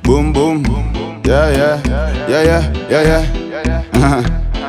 boom boom. Yeah yeah yeah yeah yeah yeah.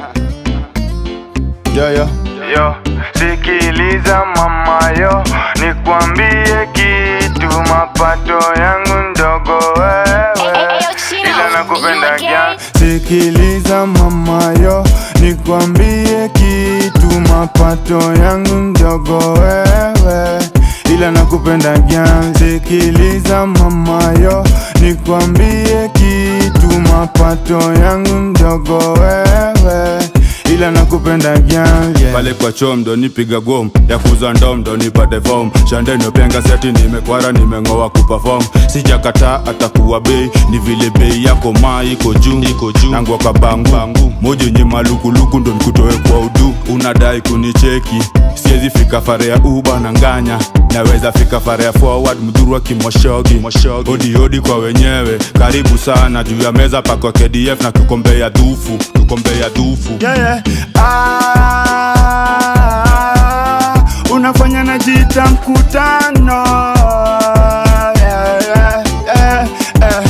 yeah yeah. Yo, sikiliza mama yo, nikwambie kitu, mapato yangu ndogo wewe, ila nakupenda gyan Sikiliza mama yo, nikwambie kitu, mapato yangu ndogo wewe, ila nakupenda gyan. Sikiliza mama yo, nikwambie kitu, mapato yangu ndogo wewe ila nakupenda gyan yeah. Pale kwa chom ndo nipiga gom ya kuza ndom ndo nipate form shandeno penga seti nimekwara nimeng'oa kuperform sijakataa atakuwa bei ni vile bei yako maa iko juu iko juu nangwa kabangu bangu moja yenye malukuluku ndo nikutoe kwa udu unadai kunicheki siwezi fika fare ya uba na nganya naweza fika fare ya forward mdhuru kimoshogi odi odi kwa wenyewe karibu sana juu ya meza pako KDF na kikombe ya dhufu kikombe ya dhufu yeah, yeah. Ah, unafanya na jita mkutano yeah, yeah, yeah, yeah.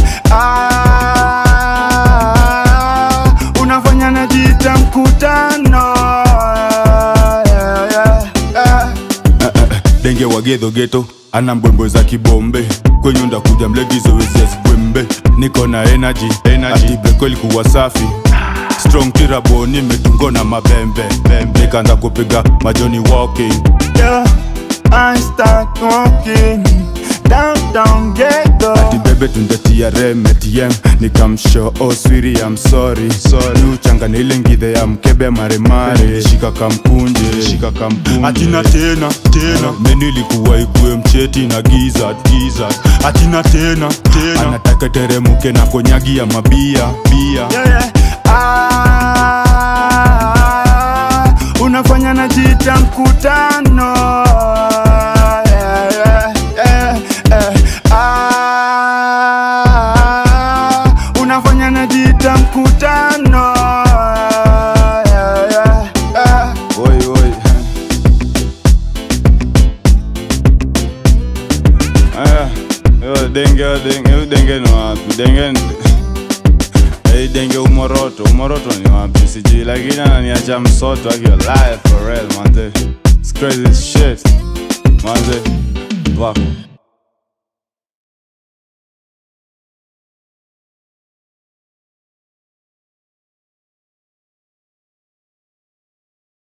Ah, unafanya na jita mkutano yeah, yeah, yeah. denge wa gedho geto ana mbwembwe za kibombe kwenye ndakuja mlegizo wezezibwembe niko na energy, energy. atibeko ilikuwa safi strong tirabo nimetungo na mabembe nikaanza kupiga majoni walking yeah, I start walking downtown ghetto ati bebe tundetia rem ATM nikamsho oswiri I'm sorry sorry uchangana ile ngidhe ya mkebe maremare shika kampunje shika kampunje atina tena tena menu ilikuwa ikue mcheti na giza giza atina tena tena anataka teremuke na konyagi ya mabia bia yeah, yeah. Ah, unafanya na jita mkutano yeah, yeah, yeah, yeah. Ah, unafanya na jita mkutano yeah, yeah, yeah. Oi, oi. Aya, yo denge yo denge yo denge ni wapi? Denge Hey denge umoroto, umoroto ni wapi? Sijui lakini ananiacha msoto akio live for real manze. It's crazy as shit. Manze. Fuck.